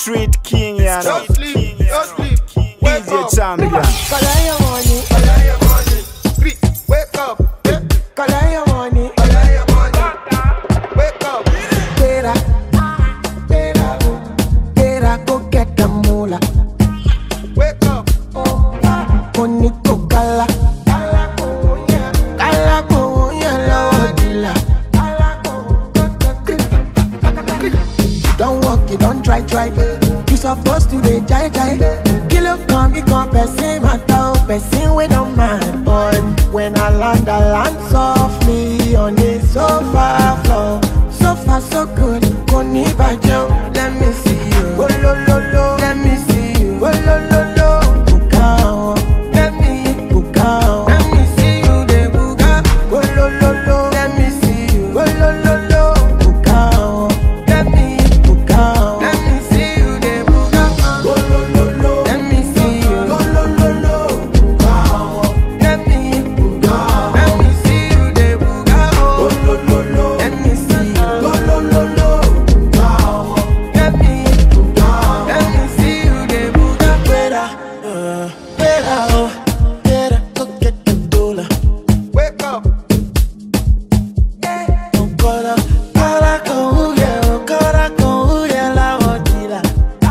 Street king, you know. Don't sleep, don't sleep. Wake DJ up. champion. Collect your money, Collect your money. Sleep. Wake up. Yeah. collect your money. Collect your money. Wake up. Better, better, better go get the moolah. Wake up. Money go kala, kala go ya lawa dila. Don't walk, you don't try, try. You supposed to be jai jai. Kill up, come, become person, matter, person we don't mind. But when I land, I land softly on the sofa floor. So far, so good. Koni bajo, let me see you. Go lo lo lo, let me see you. Go lo lo lo, bukao. Let me bukao. Let me see you, de buka. Go lo lo lo, let me see you. Go lo lo lo, bukao. Let me bukao. Let me see you, de buka. Go lo lo lo, let me see you. Go lo lo lo, bukao. Let me bukao. Let me see you, de buka. Go lo lo lo, let me see you. Go lo lo lo, bukao. Let me bukao. Let me see you, de buka. Fuera, uh, fuera, oh, fuera, go get the dollar. Wake up. Cora, cara con huye, cara con huye la botila.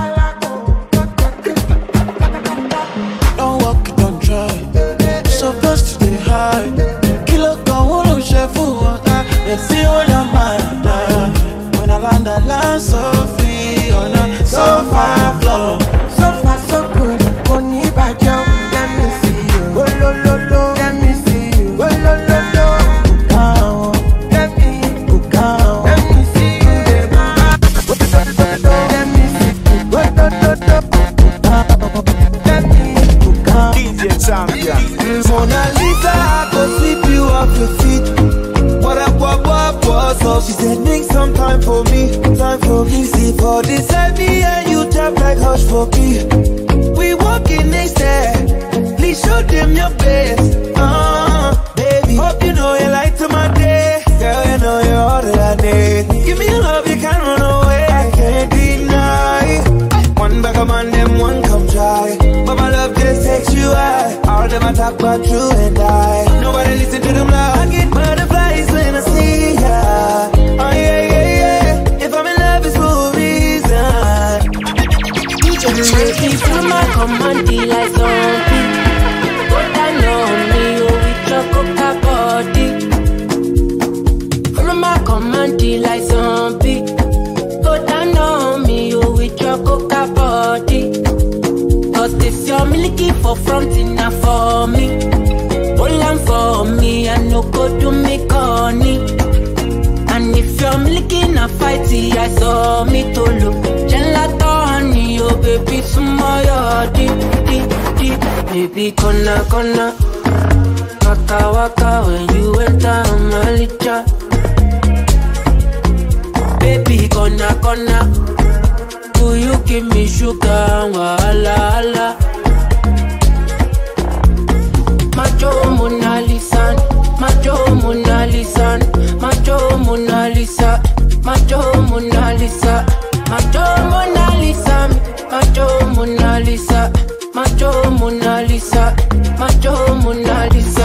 Don't walk, don't try. Supposed to stay high. Kilo con uno chef water. Let's see what your mind does. When I land, I land so free on a sofa floor. So far, so good. Koni bajo, let me see you. Go lo lo lo, let me see you. Go lo lo lo, bukao. Let me bukao. Let me see you, de bukao. Let me see you. Go lo lo lo, bukao. Let me bukao. DJ champion. Mona Lisa, I go sweep you off your feet. What up, what, what, what's up? She said, make some time for me, time for me. See for this heavy and you tap like hush for me. We walking next step, please show them your best. Uh, baby, hope you know you light to my day. Girl, you know you're all that I need. Give me your love, you can't run away. I can't deny. One back of man, them one come try. But my love just takes you high. All them I talk about you and I. Nobody listen to them loud. I get butterflies when I see ya. Oh yeah, yeah, yeah. If I'm in love, it's for a reason. Make me feel my command like zombie. Go down on me, oh, with your coca body. Follow my command like zombie. Go down on me, oh, with your coca body. Cause if you're milky for fronting, not for me. Hold on for me, I no go do me corny. And if you're milking a fighty, I saw me to look. Gelato honey, oh baby, smile, deep, deep, deep. Baby, kona, kona. Waka, waka, when you enter my licha. Baby, kona, kona. Do you give me sugar, wala, wala. Macho Mona Lisa, Macho Mona Lisa, Macho Mona Lisa, Macho Mona Lisa, Macho Mona Lisa, Macho Mona Lisa, Macho Mona Lisa, Macho Mona Lisa.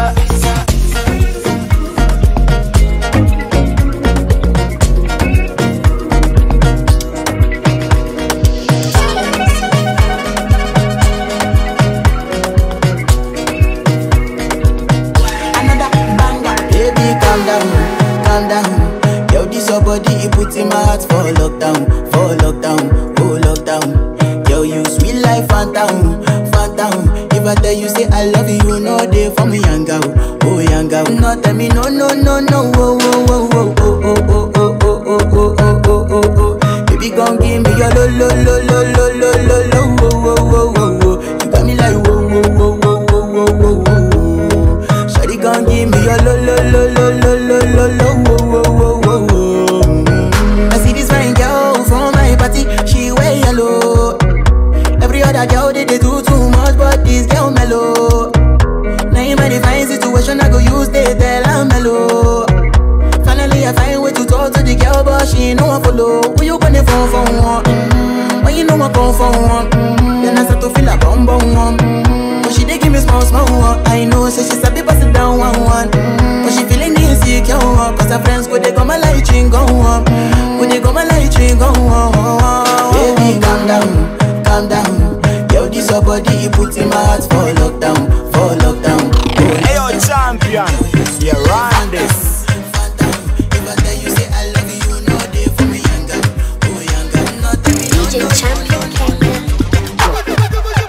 Another banger. Baby, calm down, calm down. Yo, this your body, it puts in my heart for lockdown, for lockdown, oh lockdown. Yo, you sweet life, phantom, phantom. If I tell you say I love you, you know they for me, young girl, oh young girl. No, tell me no, no, no, no, oh, oh, oh, oh, oh, oh, oh, oh, oh, oh, oh, oh, oh, oh, oh. Baby, gon' give me your lo, lo, lo, lo, lo, lo, lo, lo, oh, oh, oh, oh, oh. You got me like whoa, whoa, whoa, whoa, whoa, whoa, whoa, whoa. Shawty gon' give me your lo lo lo lo lo lo lo lo wo wo wo wo wo. Mm. I see this fine girl from my party, she wear yellow. Every other girl they, they do too much, but this girl mellow. Now in my divine situation, I go use they tell I'm mellow. Finally I find way to talk to the girl, but she ain't no one follow. Who you gonna phone for one? Mm. When you know a come for one. Mm-hmm. Then I start to feel a bum bum one. Mm-hmm. But she dey give me small small one. I know, say she sabi pass it down one one. Mm-hmm. But she feeling insecure one. Cause her friends go they go my light ring go on. Go they go my light ring go on. Baby, calm down, calm down. Yo, this your body, you put in my heart for lockdown, for lockdown. Oh, Hey yo, champion. You run this. If I tell you say I love you, you know they for me younger, oh younger. No tell me no, DJ no, Champion Kenya.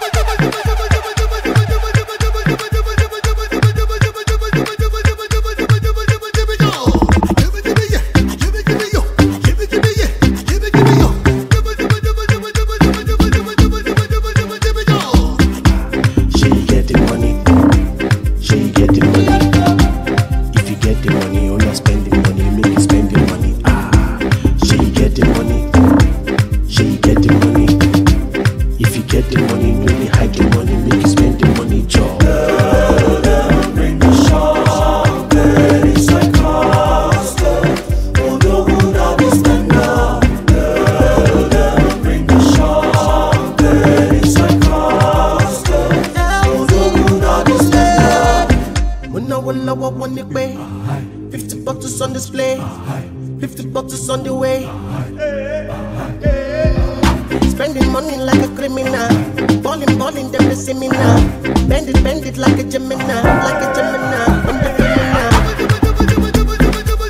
She get the money. She get the money. If you get the money, you not spend the money, make you spend the money. Ah, she get the money. She get the money. If you get the money, you really hide the money, make you spend the money, job. When I will I want it pay. 50 bottles on display. 50 bottles on the way. Spending money like a criminal. Balling, balling, them they see me now. Bend it, bend it like a Gemini. Like a Gemini. I'm the criminal.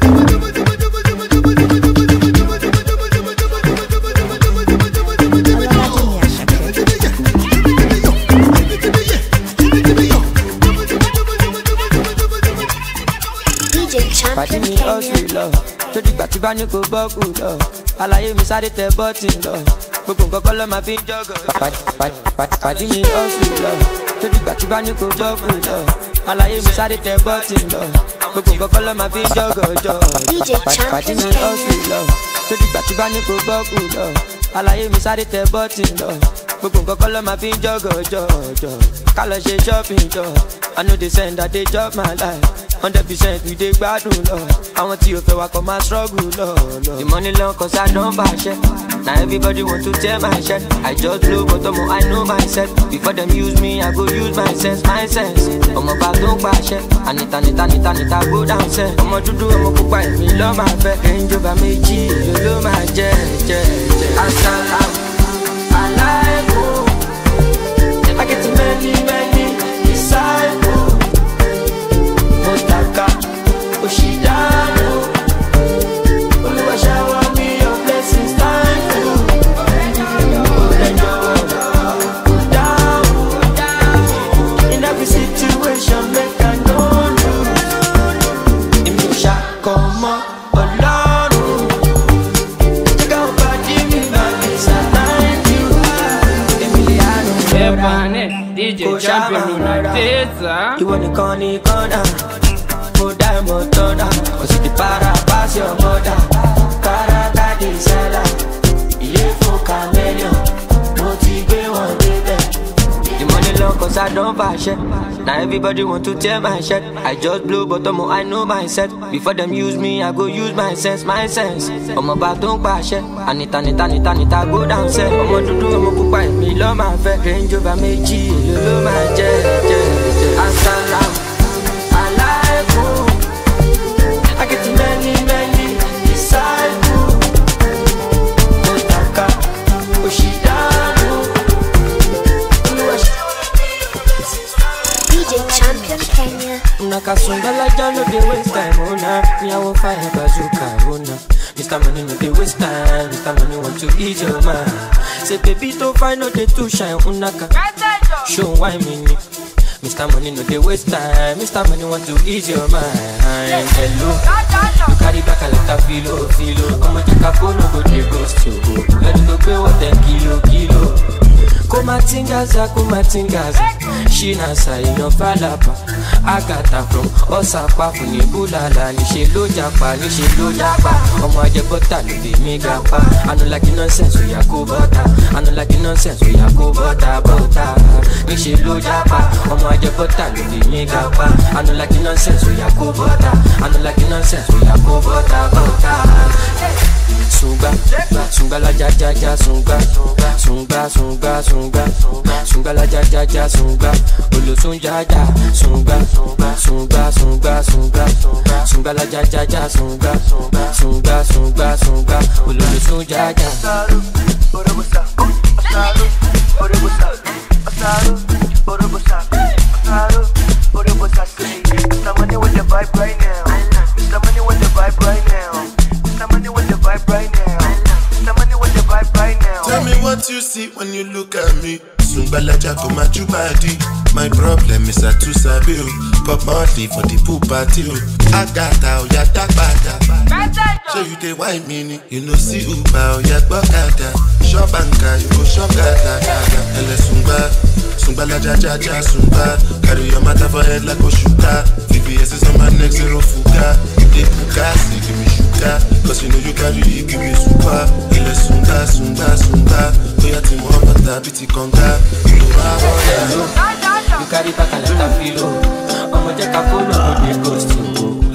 DJ pàdé Champion mi Kenya. ọ̀sùn lọ tó dìgbà tí bá ní kò bọ́ọ̀kù lọ àlàyé mi sáré tẹ bọ́ọ̀tì lọ gbogbo nǹkan kọ́ ló máa fi ń jọ́gọ̀. pàdé mi ọ̀sùn lọ tó dìgbà tí bá ní kò bọ́ọ̀kù lọ àlàyé mi sáré tẹ bọ́ọ̀tì lọ gbogbo nǹkan kọ́ ló máa fi ń jọ́gọ̀ jọ. DJ pàdé Champion mi Kenya. ọ̀sùn lọ tó dìgbà tí bá ní kò bọ́ọ̀kù lọ àlàyé mi sáré tẹ bọ́ọ̀tì lọ gbogbo nǹkan kọ́ ló máa fi ń jọ́gọ̀ jọ jọ ká lọ ṣe shopping jọ I know they send that they chop my life hundred percent we dey gbádùn lọ àwọn tí o fẹ́ wa kọ́ máa struggle lọ lọ. the money long cause I don fàṣẹ na everybody want to tear my shirt I just blow but ọmọ I know myself before dem use me I go use my sense my sense ọmọ bá tó ń pàṣẹ ànita nita nita nita go down sẹ ọmọ dúdú ọmọ pupa èmi lọ́ máa fẹ́ ẹ̀ńjọba méjì èlò ló máa jẹ jẹ jẹ. asalaam alaikum I get many many disciples. Motaka, Oshidano. Olúwa shower me your blessings, thank you. Ẹjọ́ down. In every situation, make I know you. Èmi ò ṣàkọmọ́ Ọlọ́run. Jẹ́ ká ọba jí mi máa fi ṣàtàǹkì. Èmi lè àrùn Ebanet, DJ Champion Lunateza. ìwọ nìkan ní kọ́nà mo dá ìmọ̀ tọ́nà kò sì ti para pàṣẹ ọmọdà kárakáde sẹ́là ilé fún chameleon mo ti gbé wọn débẹ̀. The money long cause I don't fàṣẹ. Now everybody want to tear my shirt. I just blow but ọmọ I know myself. Before them use me, I go use my sense, my sense. Ọmọ bá tó ń pàṣẹ. Ànita nita nita nita go down sẹ́. Ọmọ dúdú ọmọ pupa èmi lọ́ máa fẹ́. Range over méjì èlò ló máa jẹ́ jẹ́ jẹ́. Asalaam alaikum. I get many many disciples. Motaka Oshidano. Olúwa ṣe. DJ Champion Kenya. Nakasungala no dey waste time, oh nah. Me I want fire bazooka, oh nah. Mr. Money no dey waste time, Mr. Money want to ease your mind. Say baby to find no dey too shine, unaka. Show why me ni. Mr. Money no dey waste time, Mr. Money want to ease your mind. Hello, you carry back a lot of filo, filo. Ọmọ jaka kó no go dey ghost you. Ẹni tó gbé wọ́n tẹ̀ kilo, kilo. kumatingaza kumatingaza shinasa èèyàn fàlàpà àgàtà from ọ̀sàpá fún ní búlàlà níṣẹ́ ló japa níṣẹ́ ló japa ọmọ ajẹbọ́tà ló lè mí gapa anulagi nonsense oya kó bọ́tà anulagi nonsense oya kó bọ́tà bọ́tà níṣẹ́ ló japa ọmọ ajẹbọ́tà ló lè mí gapa anulagi nonsense oya kó bọ́tà anulagi nonsense oya kó bọ́tà bọ́tà. sunga, sunga la ja ja ja sunga, sunga sunga sunga, sunga la ja ja ja sunga, olosun ja ja sunga, sunga sunga sunga, sunga la ja ja ja sunga, sunga sunga sunga, olosun ja ja. Mr. Money with the vibe right now. Mr. Money with the vibe right now. Mr. Money with the vibe right now. Mr. Money with the vibe right now. Tell me what you see when you look at me. Sungbalaja go my body. My problem is I too sabi o. Pop monthly for the pool party o. Agata oya dagbada. Ṣé you dey whine me ni? You no see Uber oya gbọ́kada. Shop anka you go shop gada gada. Ẹlẹ sungba, sungbalaja jaja sungba. Carry your matter for head like Oshuka. VVS is on my neck zero fuga. You dey puka, say give me sugar. Cause you know you carry it, give me super. Ẹlẹ sunga, sunga, sunga. Oya ti mọ bàtà bí ti kànga. Ìlú wa bọ̀dà. You carry back a lot of filo. Ọmọ jẹ́ ká fóònù kò dé ghost o.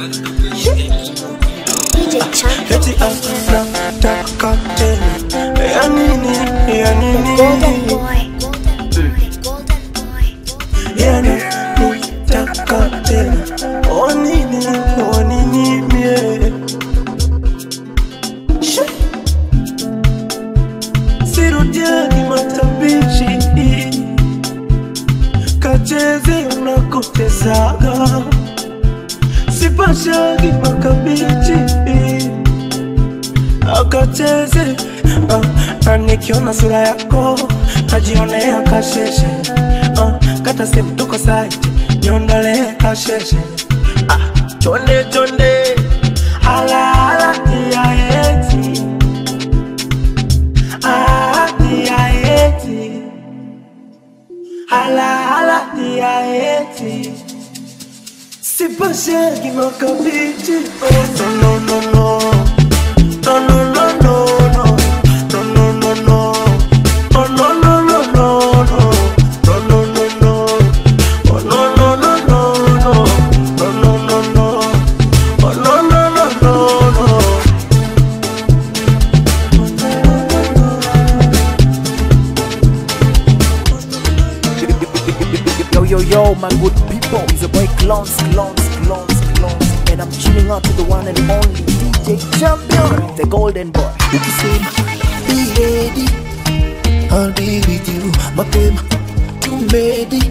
DJ Champion Eti Kenya. anataka tena ya nini ya nini Golden boy. Golden boy. ya nini taka tena o nini o nini mie Shi. sirudiani matabishi kacheze unakotezaga sipashagi makabichi akacheze uh, na nikiona sura yako najionea kasheshe uh, kata sehemu tuko saiti niondolee kasheshe ah, chonde chonde alaala tiaeti tiaeti alaala tiaeti sipashagi makabichi oh, no, no, no, no. No, no, no, no, no. No, no, no, no. Oh, no, no, no, no, no. No, no, no, no. Oh, no, no, no, no, no. No, no, no, no. Oh, no, no, no, no, no. Yo, yo, yo, my good people. It's a boy Clowns, Clowns, Clowns, Clowns. And I'm chilling out to the one and only DJ Champion, the golden boy. Ukisema be ready, I'll be with you. Mapema tumedi.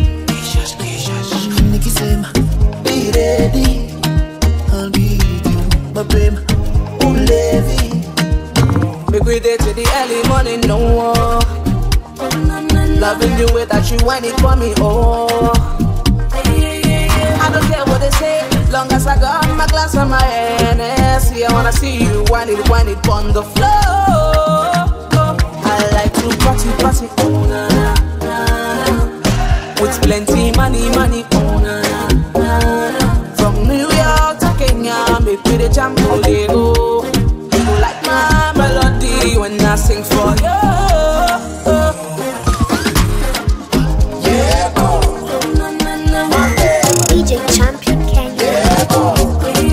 Nikisema be ready, I'll be with you. Mapema ulevi. Make we day to the early morning, no more. Loving the way that you whine it for me, oh. I don't care what they say, long as I got my glass on my Hennessy. I wanna see you whine it, whine it on the floor. I like to party, party, oh na na na na. With plenty money, money, oh na na na na. From New York to Kenya, make we the jam all day go. You go like my melody when I sing for you. DJ Champion Kenya.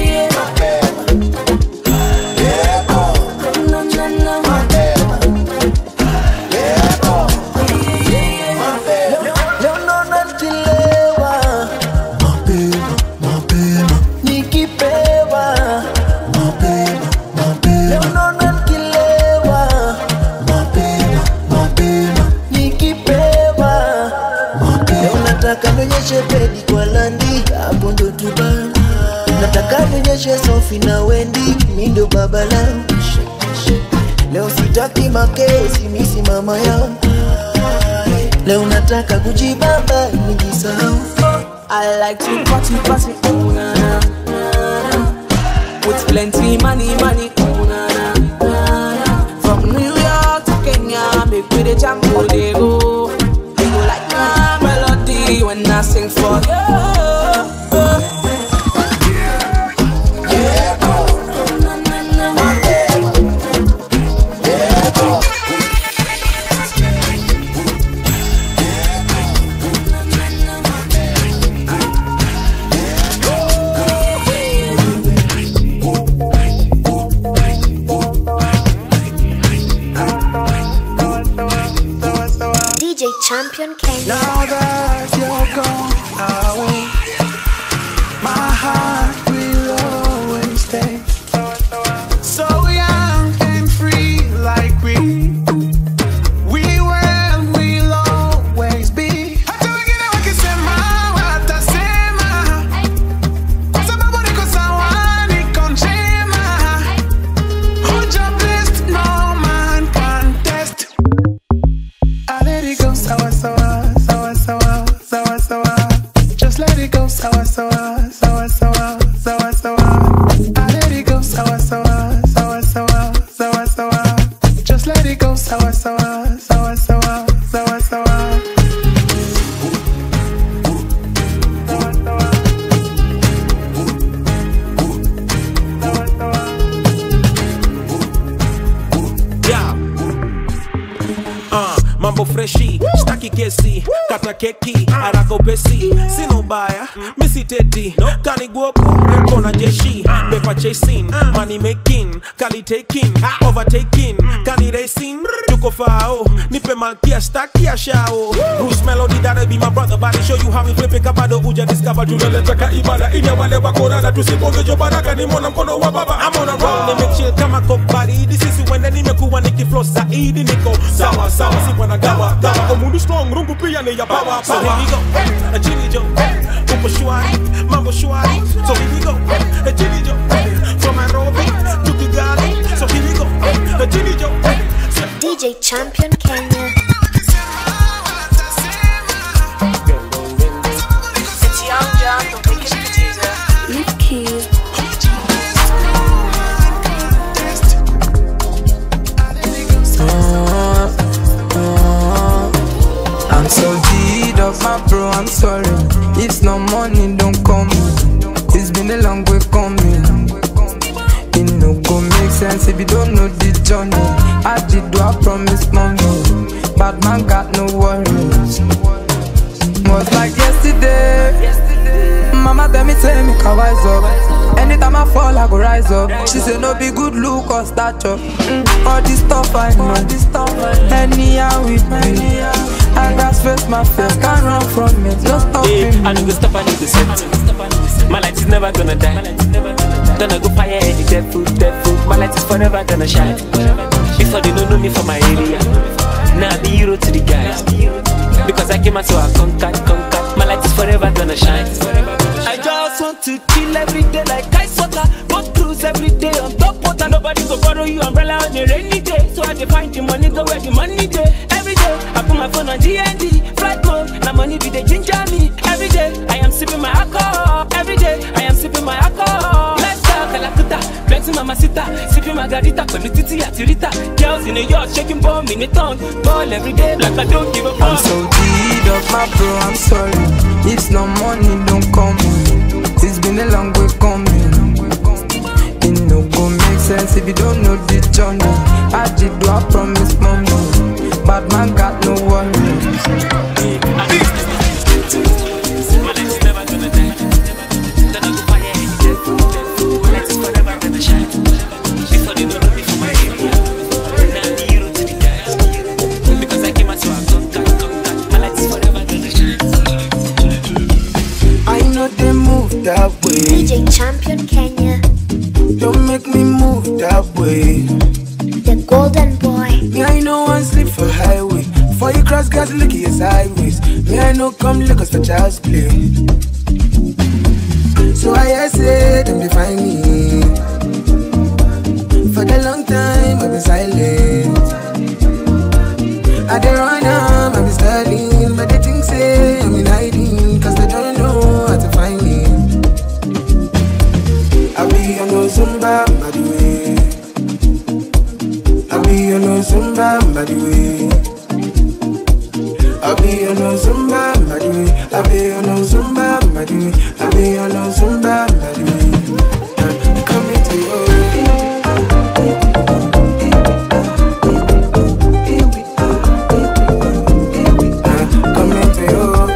Leo naona nikilewa. Mapema, mapema. Nikipewa. Mapema, mapema. Leo naona nikilewa. Mapema, mapema. Nikipewa. Mapema. Leo nataka nionyeshe pedi kwa landi hapo ndo tubana nataka nionyeshe sofi na wendi mi ndo baba lao leo sitaki makesi misi mama yao leo nataka kujibamba nijisahau I like to party, party, oh na na na na. With plenty money, money, oh na na na na. From New York to Kenya, make we the jam all day go. You go like my melody when I sing for you. Champion Kenya. Now that you're gone away, my heart will always stay. So young and free, like we we were and will always be. Hata wengine wakisema watasema, kwa sababu niko sawa, niko njema. Hold your blessed, no man can test. I let it go, sawa sawa, sawa sawa, sawa sawa. Just let it go, sawa sawa, sawa sawa, sawa sawa. I let it go, sawa sawa, sawa sawa, sawa sawa. Just let it go, sawa sawa, sawa sawa, sawa sawa. Yeah. Uh, mambo freshi staki kesi kata keki haraka upesi sina ubaya misiteti kaniguopo kona jeshi pepa chasing money making kali taking overtaking kani racing tuko fao nipe malkia stakia shao Bruce Melody that be my brother body show you how we flip it kabado uja discover tunaleta ka ibada ina wale wakorana tusipongejo baraka ni mwana mkono wa baba I'm on a roll nimechill kama kobaridi sisi wende nimekuwa nikiflow zaidi niko sawa sawa si wana gawa gawa omundu strong rungu pia ni ya power so here we go a chini jo upo shwari mambo shwari so here we go a chini jo from Nairobi to Kigali so here we go a chini jo DJ Champion Kenya. It's Young John, the wicked producer. Leave keys. I'm so deed of my bro, I'm sorry. If no money, don't call me. It's been a long way coming. It no go make sense if you don't know the journey. I did do I promise mommy. Bad man got no worries. Was like yesterday. Mama tell me, tell me, can wise up. Anytime I fall, I go rise up. She say no be good look or stature. Mm, all this stuff I know. Anyhow with me. I grass face my fear, can't run from it. No Hey, stopping I need to stop, I need to set. My light is never gonna die. Gonna go fire any devil, devil. My light is forever gonna shine. Before they don't know me from my area. Now I be hero to the guys. Because I came out so I conquered, conquered. My light is forever gonna shine. I just want to chill every day like ice water. Go cruise every day on top water. Nobody go borrow you umbrella on a rainy day. So I dey find the money, go where the money day. Every day I put my phone on DND, flight mode. Now money be the ginger me. Every day I am sipping my alcohol. Every day I am sipping my alcohol. Let's talk Kalakuta, plenty mamacita, sipping margarita, pẹ̀lú títí àti rita. Girls in the yard shaking bomb in the tongue. Ball every day like I don't give a fuck. I'm so deed of my bro, I'm sorry. If no money, don't call me. It's been a long way coming. It no go make sense if you don't know the journey. I did do I promise mommy. Bad man got no worries. I know they move that way. DJ Champion Kenya. Don't make me move that way. The Golden Boy. Me, I know one sleep for highway. For you cross gas, look at your sideways. Me, I know come look us for child's play. So I hear say them define me. For the long time I've been silent. I dey run am, I've been studying, but they think say I'm in hiding, cause they don't know how to find me. I be on no Zumba, by the way. I be on no Zumba, by the way. I be on no Zumba, by the way. I be on no Zumba, by the way. I be on no Zumba, by the way. Uh, Come into your Come into your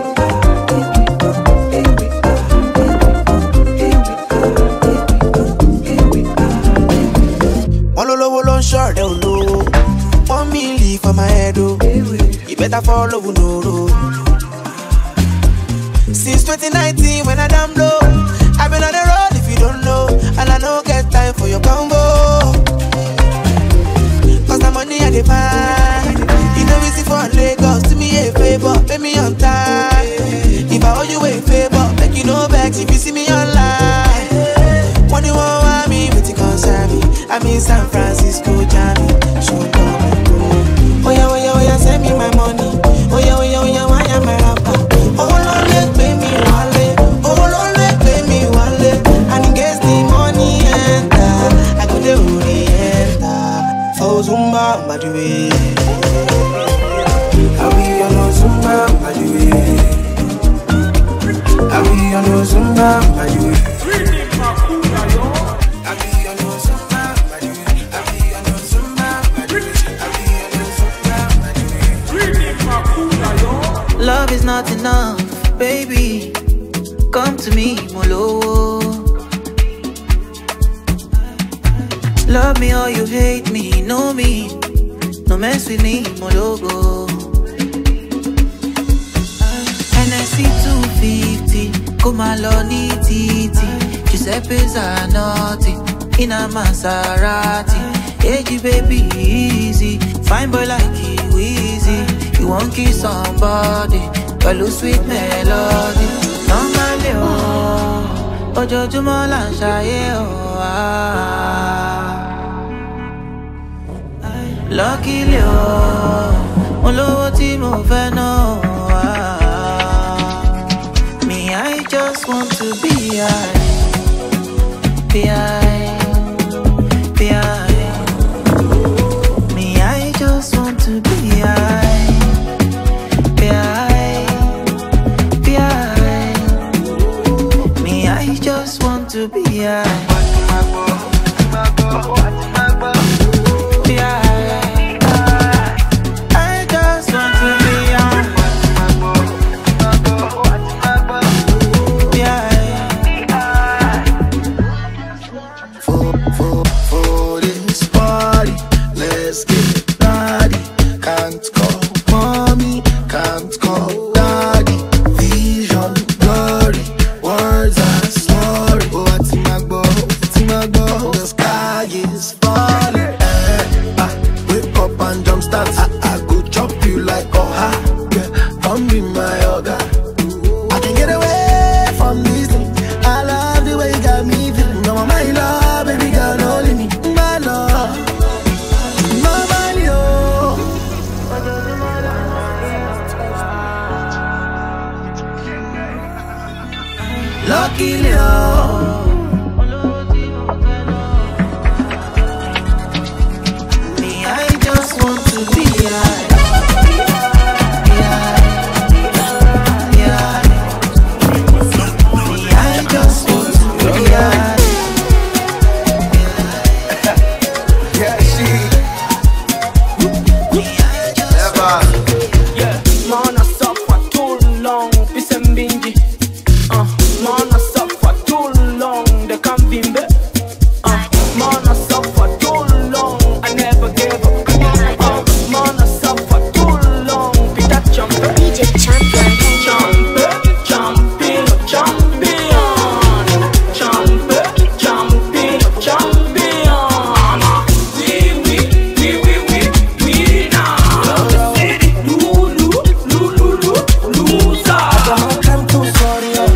wọ́n lólówó ló ń ṣọ̀rẹ́ olówó wọ́n mílì for my head o you better follow wunoro I'm in San Francisco, Johnny. So Oh yeah, oh yeah, oh yeah, send me my money. Oh yeah, oh yeah, oh yeah, why am I rapper? Oh Lord, let pay me wale. Oh Lord, let pay me wale. And in case the money enter, I go the orienta. For Zumba, by the way. I be on no Zumba, by the way. I be on no Zumba, by the way. Love is not enough, baby. Come to me, Molo. Love me or you hate me, know me. No mess with me, Mologo. NSC 250, come along, titi. Giuseppe Zanotti, in a Maserati. Hey, baby, easy. Fine boy like you, easy. You won't kiss somebody, pẹ̀lú sweet melody. Normally, oh, ojoojúmọ́ là ń ṣayé, oh, ah. Luckily, oh, mo lówó tí mo fẹ́ ná, oh, ah. Me, I just want to be high, be high, be high. Me, I just want to be high. Be high, be high. Me, I just want to be high. Be high. I just want to be high. Be high. for, for, for this party. Let's get naughty. Can't call mommy, can't call daddy. Vision blurry, words are slurry. Oh, what's in my bow? What's in my bow? The sky is falling. Eh, ah, wake up and jump start. I, I go chop you like oh ha. Yeah, come be my other. I can get away from this thing. I love the way you got me feeling. No, my love, baby girl, don't leave me. My love, my money, oh. Luckily, oh. Me, I just want to be high. Be high. Be high. Me, I just want to be high. Yeah, she. Never. Mana suffer too long, peace and bingy. Uh, mana suffer too long, they can't bimbe. Uh, mana suffer too long, I never gave up. Uh, mana suffer too long, Peter Champion. DJ Champion. Champion, champion, champion. Champion, champion, champion. We, we, we, we, we, we now. Lulu, Lulu, loser. I'm too sorry, oh.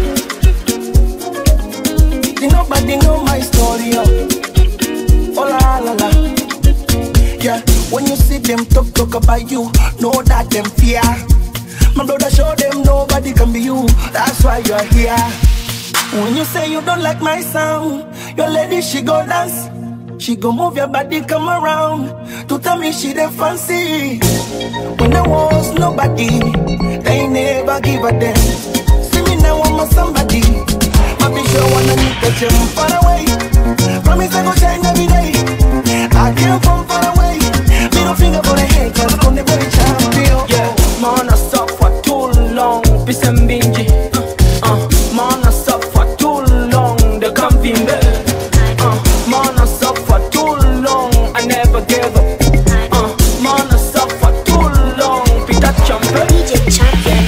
Did nobody know my story, oh. Oh la la la. Yeah, when you see them talk talk about you, know that them fear. My brother show them nobody can be you. That's why you're here. When you say you don't like my sound, your lady she go dance. She go move your body, come around to tell me she the fancy. When there was nobody, they never give a damn. See me now, I'm a somebody. My bitch, you wanna meet the gym far away. Promise I go shine every day. I came from far away. Middle finger for the head, cause I'm the very champion. Yeah, mana suffer too long, peace and bingy. Uh, uh, mana suffer too long, they can't bimbe. Uh, mana suffer too long, I never gave up. Uh, mana suffer too long, Peter Champion. DJ Champion.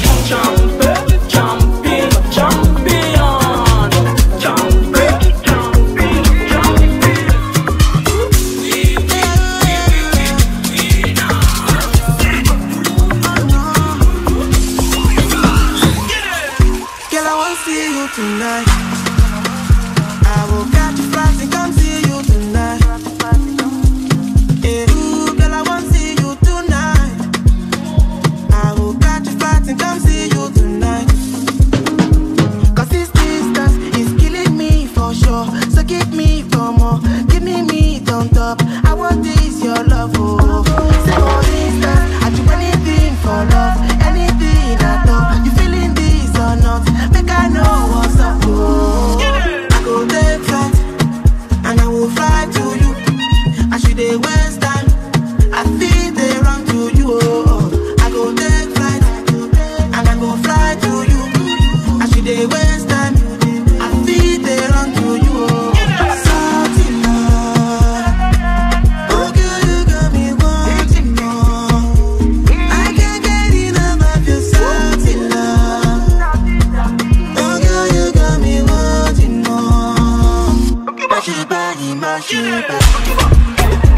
Champion, champion, champion. Champion, champion, come on. Give me meat on top. I want this your love, oh. Say for instance, I do anything for love, anything at all. You feeling this or not? Make I know what's up, oh. I go take flight and I will fly to you. I should dey waste time. I feel they run to you. Oh, oh. I go take flight and I go fly to you. I should dey waste time. I feel they run to you. Oh, Salty love. Oh, girl, you got me wanting more. I can't get enough of your salty love. Oh, girl, you got me wanting more. Mash it, body, mash it, body.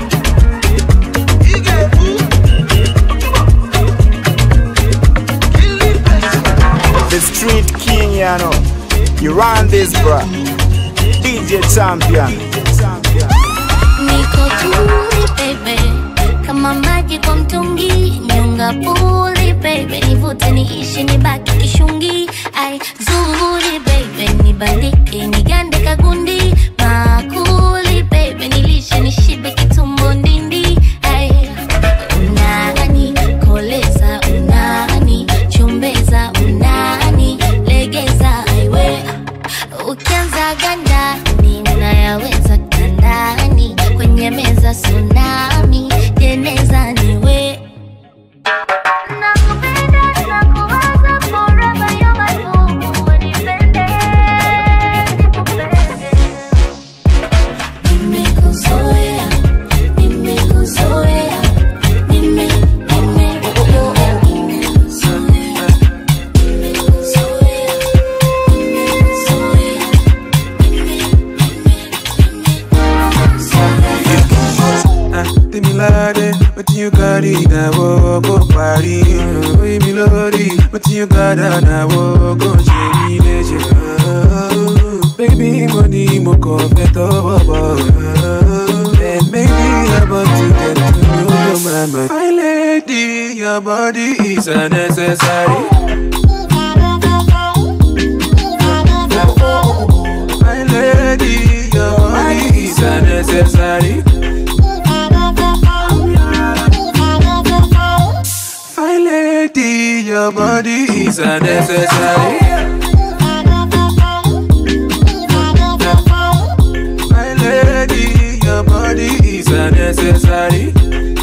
The street king, you know. You run this, bruh. DJ champion. Niko tuli baby, kama maji kwa mtungi, nyonga puli baby, nivute niishi nibaki kishungi, ai zuri baby, nibalike nigande kagundi, makuli baby, nilishe nishibe kitumbo ndindi, ai unani koleza, unani chumbeza, unani legeza, aiwe ukianza ganda ninayaweza kandani kwenye meza tsunami jeneza niwe Nimekuzoea, nimekuzoea, nime, nime, nimekuzoea, nimekuzoea, Ah, Tèmi ládé, wetin you carry na wo go parí. Oye mi lórí, wetin you gather na wo go ṣe mí léṣe. Ah, Baby mo ní mo kàn fẹ́ tọwọ́ bọ̀. And maybe about to get to know your mama. My lady, your body is unnecessary. My lady, your body is unnecessary. My lady, your body is unnecessary. My lady, your body is unnecessary.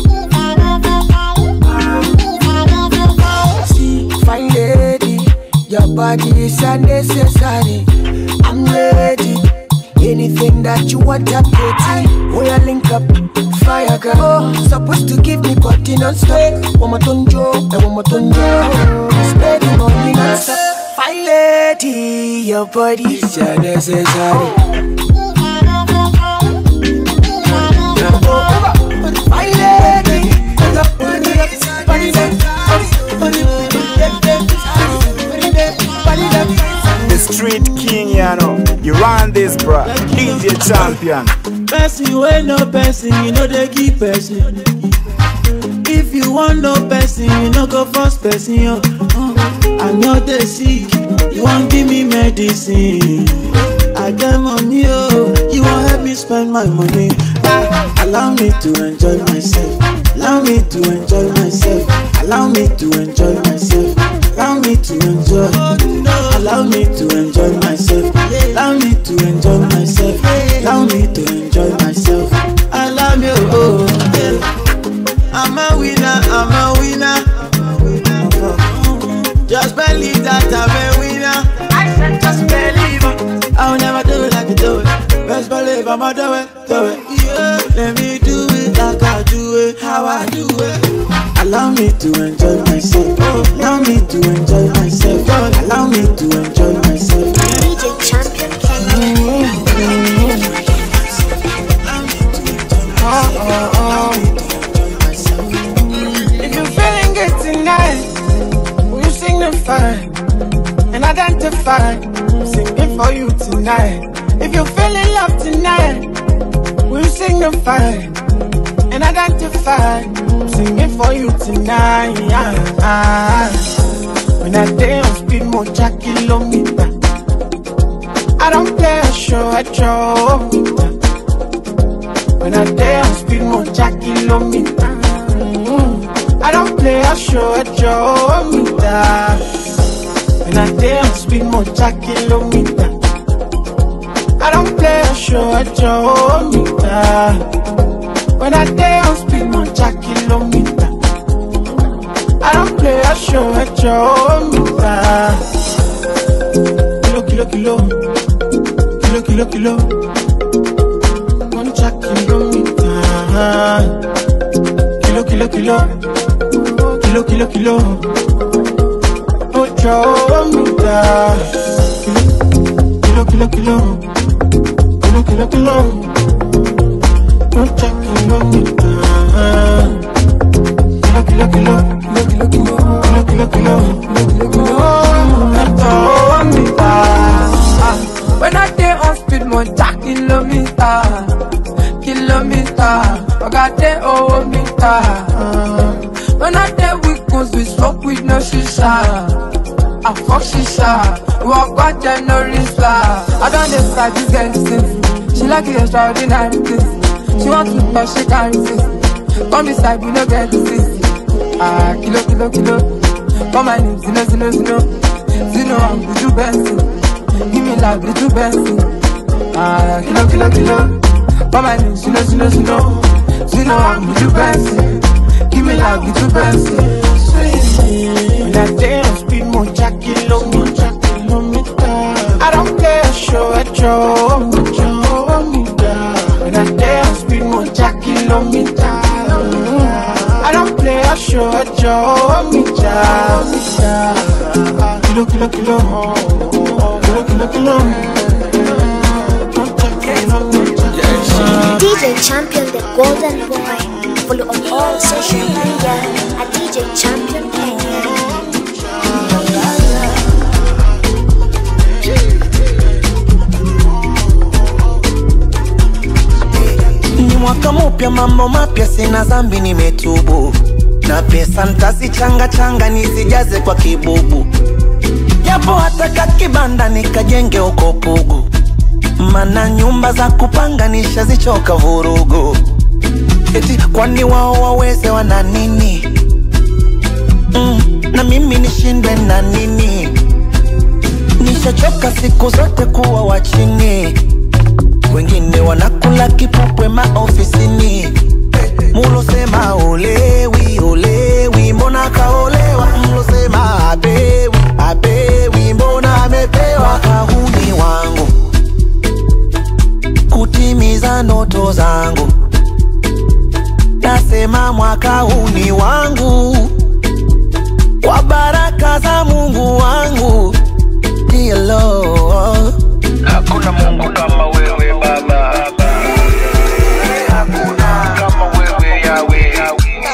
See, fine lady, your body is unnecessary. I'm ready. Anything that you want, I'm pretty. We are link up, fire girl. Oh, supposed to give me body non-stop. One more tonjo, and one more tonjo. Spending money non-stop. Fine lady, your body is unnecessary. Fine lady, your body is The street king, you know. You run this, bruh. DJ champion. Person wey no person, you know they give person. If you want no person, you no go force person. Yo. Uh, I know they sick, you want give me medicine. I get money, oh, you want help me spend my money. Ah, allow me to enjoy myself. Allow me to enjoy myself. Allow me to enjoy myself. Allow me to enjoy. Allow me to enjoy myself. Allow me to enjoy myself. Allow me to enjoy myself. Allow me, oh, yeah. I'm a winner. I'm a winner. Just believe that I'm a winner. I said just believe it. I'll never do it like you do it. Best believe I'ma do it, do it. Yeah, let me do it like I do it, how I do it. Allow me to enjoy myself. Allow me to enjoy myself. Allow me to enjoy myself. DJ Champion If you're feeling good tonight, will you signify and identify? Singing for you tonight. If you're feeling love tonight, will you signify and identify? Singing for you tonight. When I dance, speed more jack kilometer. I don't care, show I show. much kilometer. I don't play a show at your meter. When I day on speed much kilometer. I don't play a show at your meter. Kilo kilo kilo, kilo kilo kilo. Much kilometer. Kilo kilo kilo, kilo kilo kilo. Ocho meter. Kilo kilo kilo, kilo kilo kilo. Much kilometer. Kilo kilo kilo, kilo kilo kilo, kilo kilo kilo, kilo kilo kilo. Ah, When I day on speed, monta kilometer, kilometer. I got day over meter. When I day with goons, we smoke with no shisha. I fuck shisha. We walk back January star. I don't decide this girl is sinful. She like it extraordinary things. She want to but she can't resist. Come beside, we no get this. Ah, kilo, kilo, kilo. Call my name, Zino, Zino, Zino. Zino, I'm Buju Benson. Give me like Buju Benson. Ah, kilo, kilo, kilo. Call my name, Zino, Zino, Zino. Zino, I'm Buju Benson. Give me like Buju Benson. When I day on speed much kilometer, kilometer. I don't play a show at your meter. When I day on speed much kilometer. I don't play a show at your meter. Kilo kilo kilo, kilo kilo kilo. DJ Champion, the golden boy. Follow on all social media at DJ Champion Kenya. ni mwaka mupya mambo mapya sina zambi nimetubu na pesa ntazichanga changa nisijaze kwa kibubu japo hata kakibanda nikajenge uko pugu mana nyumba za kupanga nishazichoka vurugu eti kwani wao waweze wana nini mm, na mimi nishindwe na nini nishachoka siku zote kuwa wa chini wengine wanakula kipupwe maofisini mulosema olewi olewi mbona kaolewa mlosema apewi apewi mbona amepewa kahuni wangu kutimiza ndoto zangu nasema mwaka huu ni wangu kwa baraka za mungu wangu Dear Lord. Hakuna Mungu kama wewe Baba. Hakuna kama wewe Yahweh.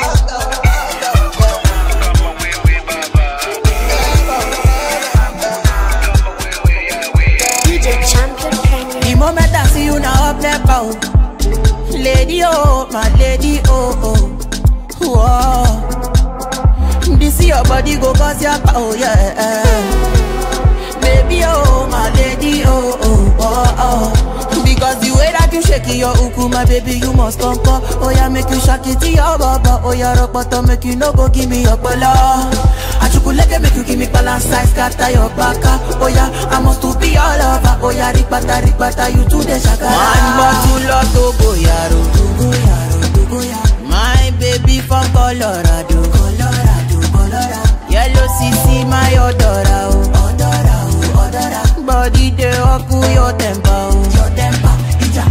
DJ Champion Kenya. The moment I see you now up there bound Lady oh, my lady oh oh Whoa This your body go cause your power yeah Baby oh, my lady oh oh oh oh Because the way that you shake it, your uku my baby you must come come Oh yeah make you shake it to your baba Oh yeah rock bottom make you no go give me your bala Achukuleke make you give me balance size scatter your baka Oh yeah I must to be all over Oh yeah rikbata rikbata you to the shakara Man bottle of Togo yaro Togo yaro Togo yaro My baby from Colorado Colorado Colorado Yellow CC my odora oh Odora oh odora Body dey up your temper oh Your temper Ija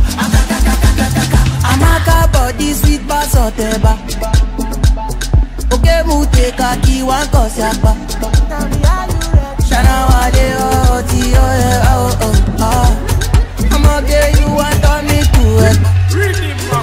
Amaka body sweet bass oteba Oke mu take a key one cause yakpa Shana wale oh ti oh eh oh oh ah I'ma get you want on me to it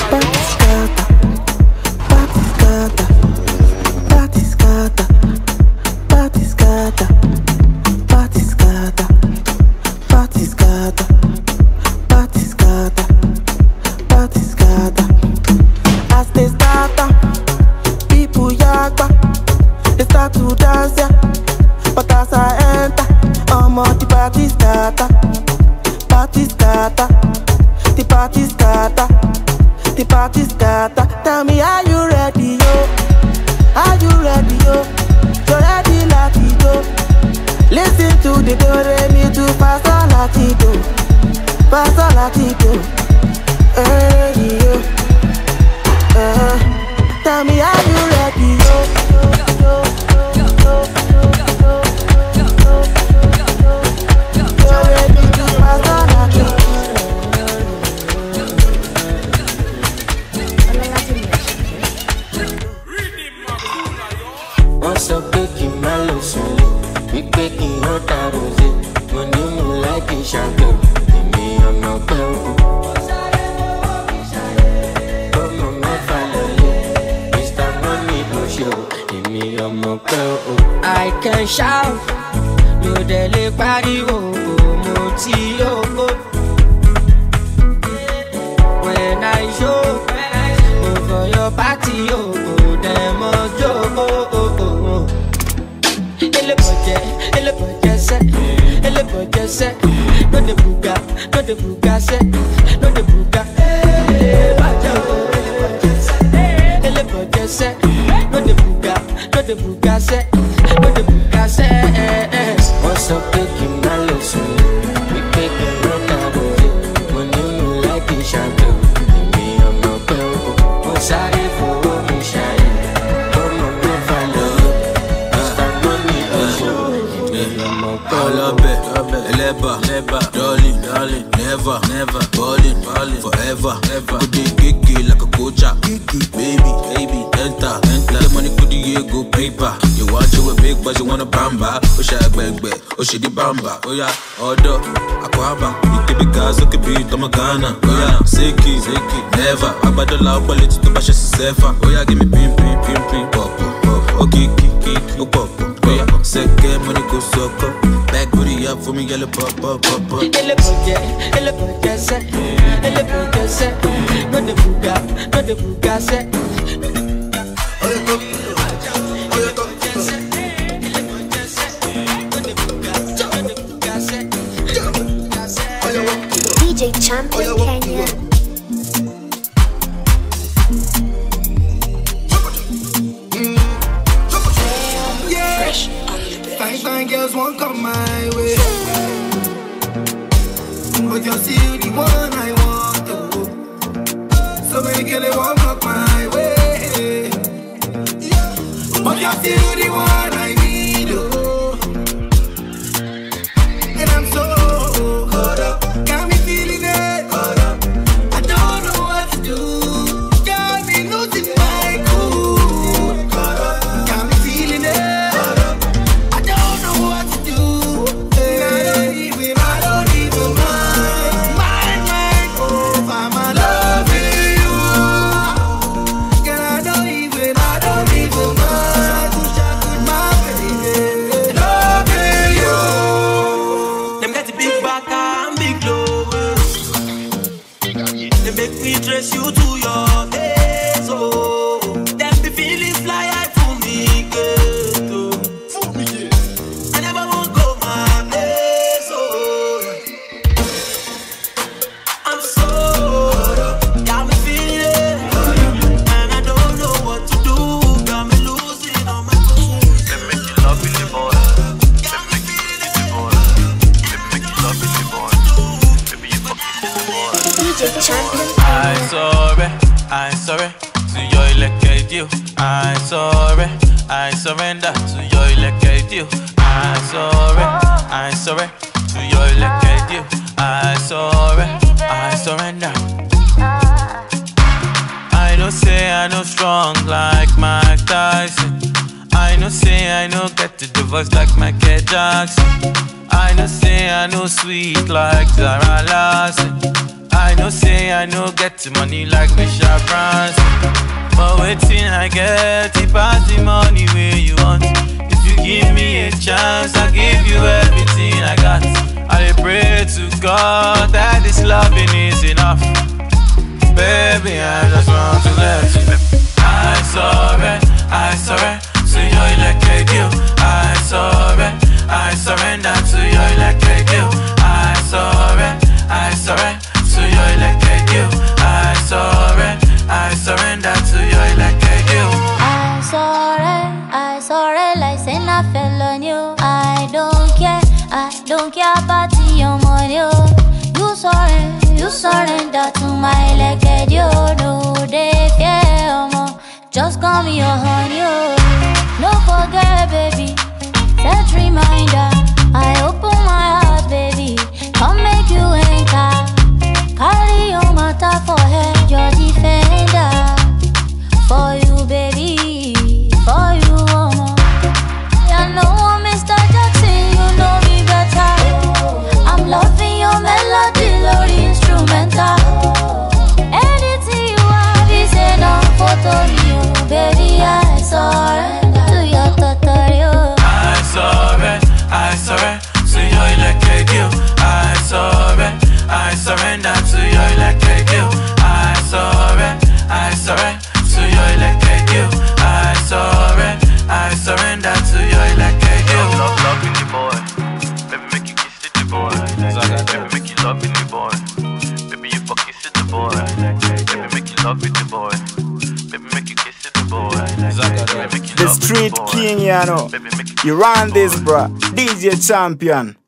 As they start, uh, people yakba, they start to dance, yeah. But as I enter, I'm on the party starter, party starter, the party starter, the party starter. Tell me, are you ready, yo? Are you ready, yo? You ready, like it, yo? Listen to the do re mi tu pastor latito, pastor latito, eh yo. Uh, tell me how you ready yo. Do re mi tu pastor latito. wọ́n sọ pé kí n má lọ sùn wípé kí n yọ tààrọ̀ sí mo ní mo láìkí ṣàgbẹ̀ èmi ọ̀nà pẹ́ òkú. ọmọ mẹ́fà lọ́lẹ̀ mr money ló ṣe o èmi ọmọ pẹ́ òkú. I can shout, mi ò dẹ̀ lè pariwo, mo ti yóò. When I show, go for your party, yo, dem ojo. Elebọjẹ, elebọjẹ sẹ, elebọjẹ sẹ, no dey buga, no dey buga sẹ, no dey buga. Elebọjẹ o, elebọjẹ sẹ, elebọjẹ sẹ, no dey buga, no dey buga sẹ, no dey buga sẹ. wọ́n sọ pé kí n má lọ sùn wípé kí n yọ tààrọ̀ sí mo ní mo láìkí ṣàgbẹ̀ èmi ọmọ pẹ́ òkú. mo sáré fowó mi ṣàyẹ̀ ọmọ mẹ́fà lọ́lẹ̀ mr money ló ṣe o èmi ọmọ pẹ́ òkú. ọlọbẹ ẹlẹba dọlin never ballin forever kudi gege like a kocha baby baby enter enter the money kudi ye go paper you want you a big but you wanna bamba o ṣe agbẹgbẹ o ṣe di bamba oya ọdọ akwaba ikebi ga sókè bí tọmọ ghana oya seki seki never agbadọla ọpọlẹ tí tó bá ṣe ṣiṣẹ fà oya give me pin pin pin pin pọpọ okiki kiki ó pọpọ oya sẹkẹ money go sọkọ back booty up for me yellow pop pop pop pop. Elebọjẹ, elebọjẹ sẹ, elebọjẹ sẹ, no dey buga, no dey buga sẹ. DJ Champion Kenya. Yeah. Fine, fine girls won't come my way. But you're still the one I want to. So many girls they won't come my way. But you're still the one I need. Oh. And I'm so caught up. Got me feeling it. Caught up. I don't know what to do. Got me losing my cool. Caught up. Got me feeling it. Caught up. I don't know what to do. And I don't even, I don't even mind. Mind, mind, oh, I'm a loving you. And I don't even, I don't even mind. My baby, loving you. Them get a big back and big lower. They make me dress you to your days, oh. Them be feeling fly high for me, girl. oh. I never won't go my place, oh. I'm so got me feeling, and I don't know what to do. Got me losing all my cool. Them make you love me, boy. Them make you love me, boy. Them make you love me, boy. Baby, you fucking boy. DJ Champion I sorry, I sorry to your elected deal. I sorry, I surrender to your elected deal. I sorry, I sorry to your elected deal. I sorry, I surrender. I know say I know strong like Mike Tyson. I know say I know get to the voice like Michael Jackson. I know say I know sweet like Zara Larson. I know say I know get the money like Michelle Branson. But waiting I get it pass the money where you want. If you give me a chance, I'll give you everything I got. I pray to God that this loving is enough. Baby, I just want to let you know. I sorry, I sorry to your electric deal. I sorry, I surrender to your electric deal. I sorry, I sorry to your electric deal. I sorry, I surrender to your electric deal. I sorry, I sorry, like say I fell on you. I don't care, I like it, you know they fear omo. Just call me your honey, oh. No forget, baby. Set reminder. I open my heart, baby. Come make you enter. Carry your matter for head, your defender. For you, baby. For you, omo. You know, Mr. Jackson, you know me better. I'm loving your melody, Lord instrumental. Anything you have is enough photo you, baby. I surrender to your tutorial. I surrender, I surrender to your electric you. I surrender, I surrender to your electric you. I surrender, I surrender to your electric you. I surrender, I surrender to your electric you. Love, love in the boy. Baby, make you kiss it, the boy. Baby, make you love in the boy. Baby, you fuck kiss it, the boy. Baby, make you love it, the boy. Baby, make you kiss it, the boy. Baby, make you The love it, street boy. king, you know. You run this, bruh. DJ champion.